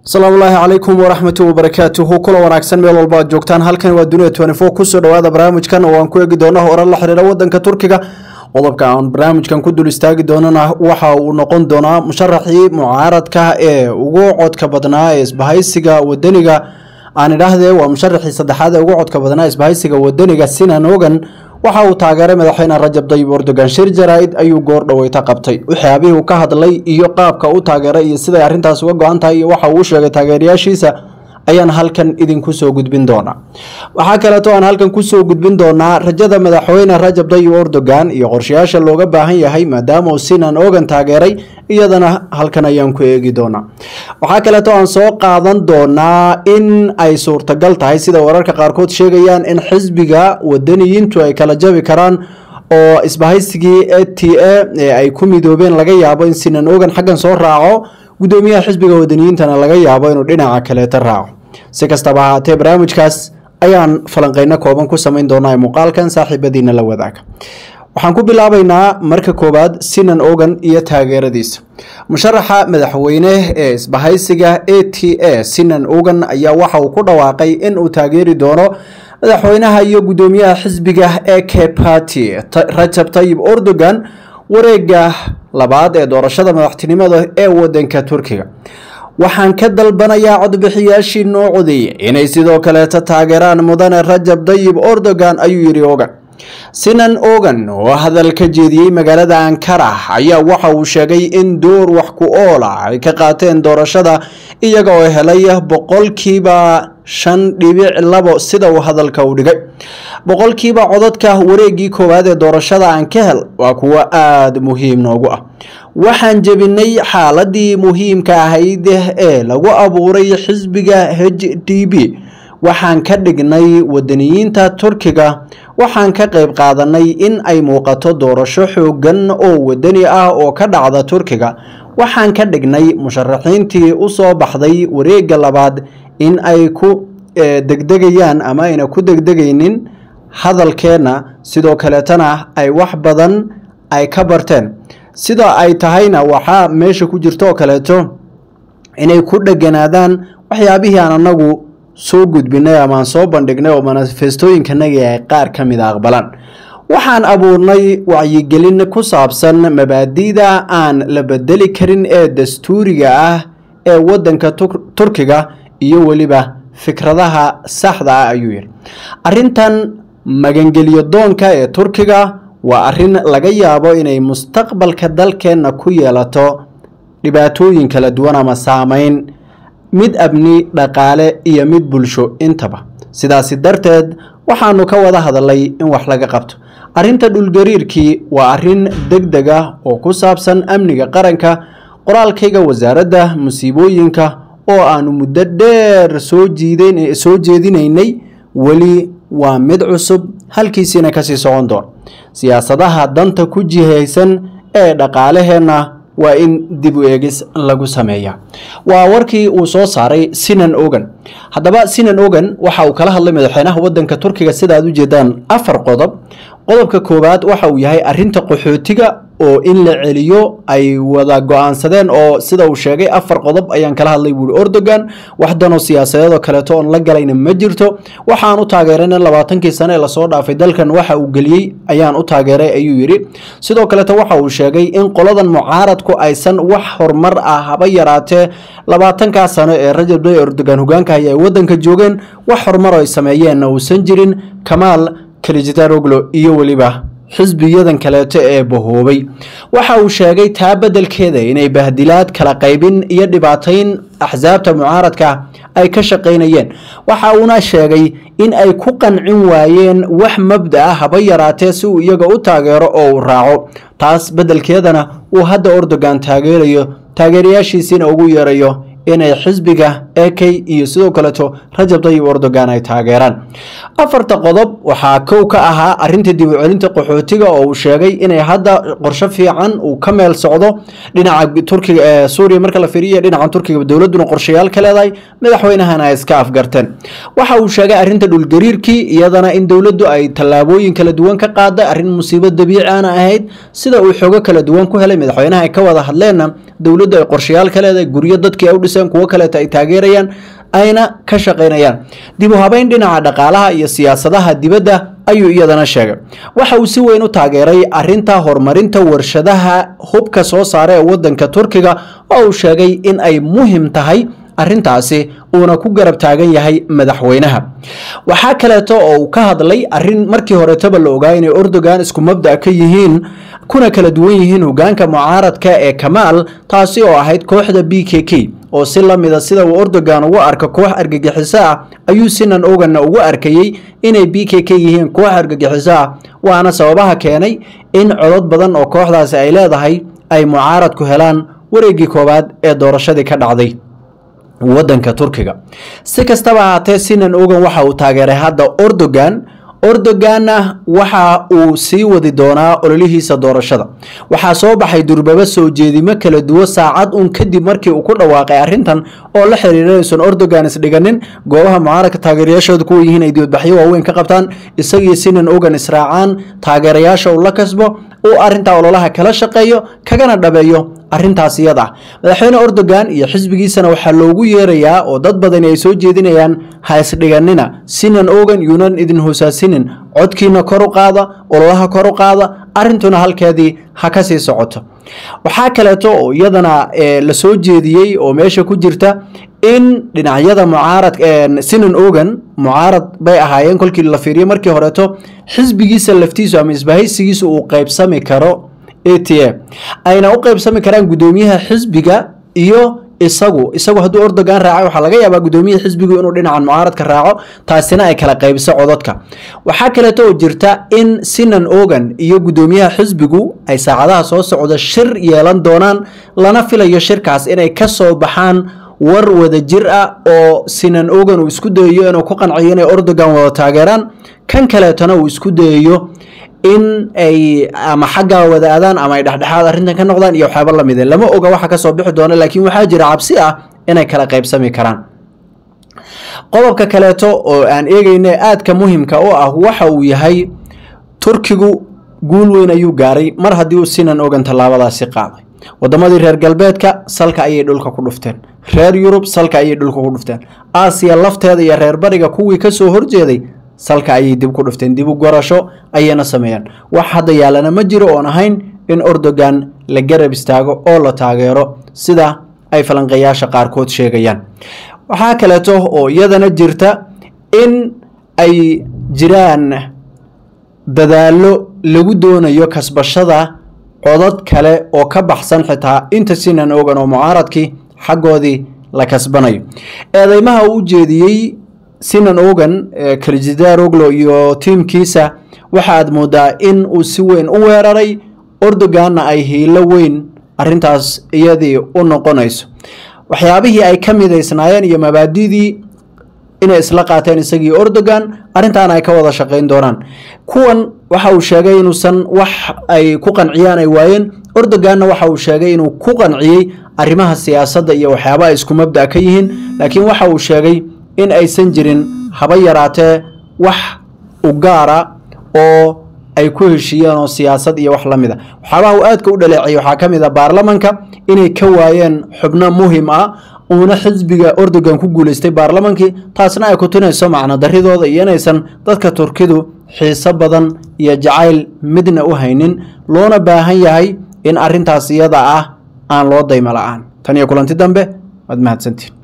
asalaamu ulaahi calaykum waraxmatu wabarakaatuhu kula wanaagsan meel walba aad joogtaan halkan waa dunia twenty four kusoo dhawaada barnaamijkan oo aan ku eegi doono horar la xiriira wadanka turkiga qodobka aan barnaamijkan ku dul istaagi doonana waxa uu noqon doonaa musharaxii mucaaradka ee ugu codka badnaa ee isbahaysiga wadaniga aan idhaahdee waa musharaxii saddexaad ee ugu codka badnaa isbahaysiga wadaniga sinan ogan waxa uu taageeray madaxweyne rajab dayib erdogan shir jaraa-id ayuu goor dhaweyta qabtay waxyaabihii uu ka hadlay iyo qaabka u taageeray iyo siday arrintaas uga go-an tahay iyo waxa uu u sheegay taageerayaashiisa ayaan halkan idinku soo gudbin doonaa waxaa kaleeto aan halkan kusoo gudbin doonaa rajada madaxweyne rajab dayib erdogan iyo qorshayaasha looga baahan yahay maadaama uu sinan ogan taageeray iyadana halkan ayaan ku eegi doonaa waxaa kaleeto aan soo qaadan doonaa in ay suurtagal tahay sida wararka qaarkood sheegayaan in xisbiga wadaniyiintu ay kala jabi karaan oo isbahaysigii a t a ee ay ku midoobeen laga yaabo in sinan ogan xaggan soo raaco gudoomiyaha xisbiga wadaniyiintana laga yaabo inuu dhinaca kaleeta raaco si kastaba ahaatee barnaamijkaas ayaan falanqeyno kooban ku samayn doonaa ee muuqaalkan saaxiibadiina la wadaaga waxaan ku bilaabaynaa marka koowaad sinan ogan iyo taageeradiisa musharaxa madaxweyne ee isbahaysiga a t a sinan ogan ayaa waxa uu ku dhawaaqay in uu taageeri doono madaxweynaha iyo gudoomiyaha xisbiga e k party rajab tayib erdogan wareega labaad ee doorashada madaxtinimada ee wadanka turkiga waxaan ka dalbanayaa codbixiyaashii noo codeeyey inay sidoo kaleeta taageeraan mudane rajab dayib erdogan ayuu yidhi ogan sinan ogan oo hadal ka jeediyey magaalada ankara ayaa waxa uu sheegay in door wax ku oola ay ka qaateen doorashada iyaga oo helay boqolkiiba shan dhibic labo sida uu hadalka u dhigay boqolkiiba codadka wareegii koowaad ee doorashada aan ka hel waa kuwo aada muhiim noogu ah waxaan jebinay xaaladii muhiimka ahayd ee lagu abuuray xisbiga h d b waxaan ka dhignay wadaniyiinta turkiga waxaan ka qayb qaadanay in ay muuqato doorasho xoogan oo wadani ah oo ka dhacda turkiga waxaan ka dhignay musharaxiintii u soo baxday wareegga labaad in ay ku degdegayaan ama ayna ku degdegaynin hadalkeenna sidoo kaleetana ay wax badan ay ka barteen sida ay tahayna waxaa meesha ku jirto oo kaleeto inay ku dheganaadaan waxyaabihii aan anagu soo gudbinay ama aan soo bandhignay oo manifestooyinkanagii ay qaar ka mid a aqbalaan waxaan abuurnay wacyigelin ku saabsan mabaadi'da aan la bedeli karin ee dastuuriga ah ee wadanka turkiga iyo weliba fikradaha saxda ah ayuu yidhi arrintan magangelyo doonka ee turkiga waa arrin laga yaabo inay mustaqbalka dalkeenna ku yeelato dhibaatooyin kala duwan ama saameyn mid abni dhaqaale iyo mid bulsho intaba sidaasi darteed waxaanu ka wada hadalay in wax laga qabto arrinta dhulgariirkii waa arrin deg deg ah oo ku saabsan amniga qaranka qoraalkayga wasaaradda musiibooyinka oo aanu muddo dheer soo jiidan soo jeedinaynay weli waa mid cusub halkiisiina kasii socon doon siyaasadaha danta ku jihaysan ee dhaqaalaheenna waa in dib u eegis lagu sameeya waa warkii uu soo saaray sinan ogan haddaba sinan ogan waxa uu kala hadlay madaxweynaha wadanka turkiga sida aad u jeedaan afar qodob qodobka koowaad waxa uu yahay arinta qaxootiga oo in la celiyo ay wada go-aansadeen oo sida uu sheegay afar qodob ayaan kala hadlay buuri erdogan waxdanoo siyaasadeedoo kaleeto oon la galayna ma jirto waxaan u taageeray in labaatankii sane ee lasoo dhaafay dalkan waxa uu geliyey ayaan u taageeray ayuu yidhi sidoo kaleeto waxa uu sheegay in qoladan mucaaradku aysan wax horumar ah haba yaraatee labaatankaa sano ee rajab day erdogan hogaanka haya ay wadanka joogeen wax horumar ay sameeyeenna uusan jirin kamaal kalijitaroglo iyo weliba xisbiyadan kaleeto ee bahoobay waxa uu sheegay taa beddelkeeda inay bahdilaad kala qaybin iyo dhibaatayn axsaabta mucaaradka ay ka shaqaynayeen waxa uuna sheegay in ay ku qancin waayeen wax mabda ah haba yaraatee si uu iyaga u taageero oo uu raaco taas beddelkeedana uu hadda erdogan taageerayo taageerayaashiisiina ugu yeerayo inay xisbiga ek iyo sidoo kaleeto rajab dayib erdogan ay taageeraan afarta qodob waxaa kow ka ahaa arinta dib u celinta qaxootiga oo uu sheegay inay hadda qorsho fiican uu ka meel socdo dhinaca turkiga ee suuriya marka la fiiriya dhinaca turkiga dowladuna qorshayaal ka leedahay madaxweynahana ay iska afgarteen waxa uu sheegay arinta dhulgariirkii iyadana in dowladdu ay tallaabooyin kala duwan ka qaaday arrin musiibo dabiici aana ahayd sida uu xoogo kala duwan ku helay madaxweynaha ay ka wada hadleenna dowladdu ay qorshayaal ka leedahay guryo dadkii ay u dhiseen kuwo kaleeta ay taageerayaan ayna ka shaqaynayaan dib u habeyn dhinaca dhaqaalaha iyo siyaasadaha dibadda ayuu iyadana sheegay waxa uu si weyn u taageeray arinta horumarinta warshadaha hubka soo saara ee wadanka turkiga oo uu sheegay in ay muhim tahay arintaasi uuna ku garab taagan yahay madaxweynaha waxaa kaleeto oo uu ka hadlay arin markii horetaba la ogaa inay erdogan isku mabda ka yihiin kuna kala duwan yihiin hogaanka mucaaradka ee kamaal taasi oo ahayd kooxda b k k oo si lamida sida uu erdogan ugu arka koox argagixiso ah ayuu sinan oganna ugu arkayey inay b k k yihiin koox argagixiso ah waana sababaha keenay in codod badan oo kooxdaasi ay leedahay ay mucaaradku helaan wareegii koowaad ee doorashadii ka dhacday wadanka turkiga si kastaba ahaatee sinan ogan waxa uu taageeray hadda erdogan erdoganna waxa uu sii wadi doonaa ololihiisa doorashada waxaa soo baxay durbaba soo jeedimo kala duwo saacad un kadib markii uu ku dhawaaqay arrintan oo la xiriira inaysan erdogan isdhiganin goobaha mucaaradka taageerayaashooda kuwa yihiin ay dibadbaxyo waaweyn ka qabtaan isagii sinan ogan israacaan taageerayaasha uu la kasbo uu arrintaa ololaha kala shaqeeyo kagana dhabeeyo arrintaas iyada ah madaxweyne erdogan iyo xisbigiisana waxaa loogu yeerayaa oo dad badani ay soo jeedinayaan ha isdhiganina sinan ogan yuunan idin hoosaasinin codkiina kor u qaada ololaha kor u qaada arrintuna halkeedii ha ka sii socoto waxaa kaleeto oo iyadana la soo jeediyey oo meesha ku jirta in dhinacyada mucaarad sinan ogan mucaarad bay ahaayeen kolkii la fiiriyo markii horeeto xisbigiisa laftiisu ama isbahaysigiisu uu qaybsami karo a t a ayna u qaybsami karaan guddoomiyaha xisbiga iyo isagu isagu hadduu erdogan raaca waxaa laga yaabaa guddoomiyaha xisbigu inuu dhinacan mucaaradka raaco taasina ay kala qaybiso cododka waxaa kaleeto oo jirta in sinan ogan iyo guddoomiyaha xisbigu ay saacadaha soo socda shir yeelan doonaan lana filayo shirkaas inay ka soo baxaan war wada jir ah oo sinan ogan uu isku dayayo inuu ku qanciyo inay erdogan wada taageeraan kan kaleetona uu isku dayayo in ay ama xaggaa wada aadaan ama ay dhexdhexaad arrintan ka noqdaan iyo waxyaaba lamide lama oga waxa kasoo bixi doona laakiin waxaa jira cabsi ah inay kala qaybsami karaan qodobka kaleeto oo aan eegeyna aadka muhimka u ah waxa uu yahay turkigu guul weyn ayuu gaaray mar haddii uu sinan ogan tallaabadaasi qaaday wadamadii reer galbeedka salka ayay dhulka ku dhufteen reer yurub salka ayay dhulka ku dhufteen aasiya lafteeda iyo reer bariga kuwii kasoo horjeeday salka ayay dib ku dhufteen dib u gorasho ayayna sameeyeen wax hadda yaalana ma jiro oon ahayn in erdogan la garab istaago oo la taageero sida ay falanqeeyaasha qaarkood sheegayaan waxaa kaleeto oo iyadana jirta in ay jiraan dadaallo lagu doonayo kasbashada codad kale oo ka baxsan xitaa inta sinan ogan oo mucaaradkii xaggoodii la kasbanayo eedeymaha uu jeediyey sinan ogan kalijidaar oglo iyo tiimkiisa waxa aad moodaa in uu si weyn u weeraray erdoganna ay hiilo weyn arintaas iyadii u noqonayso waxyaabihii ay ka midaysnaayeen iyo mabaadidii inay isla qaateen isagii erdogan arrintaana ay ka wada shaqayn doonaan kuwan waxa uu sheegay inuusan wax ay ku qanciyaan ay waayeen erdoganna waxa uu sheegay inuu ku qanciyey arrimaha siyaasadda iyo waxyaaba ay isku mabda ka yihiin laakiin waxa uu sheegay in aysan jirin haba yaraatee wax u gaara oo ay ku heshiiyeen oo siyaasad iyo wax la mid a waxyaabaha uu aadka u dhaleeciyay waxaa ka mid a baarlamanka inay ka waayeen xubno muhim ah uuna xisbiga erdogan ku guuleystay baarlamankii taasna ay ku tunayso macno daridooda iyo inaysan dadka turkidu xiiso badan iyo jacayl midna u haynin loona baahan yahay in arrintaas iyada ah aan loo daymo la-aan tan iyo kulanti dambe waad mahadsantiin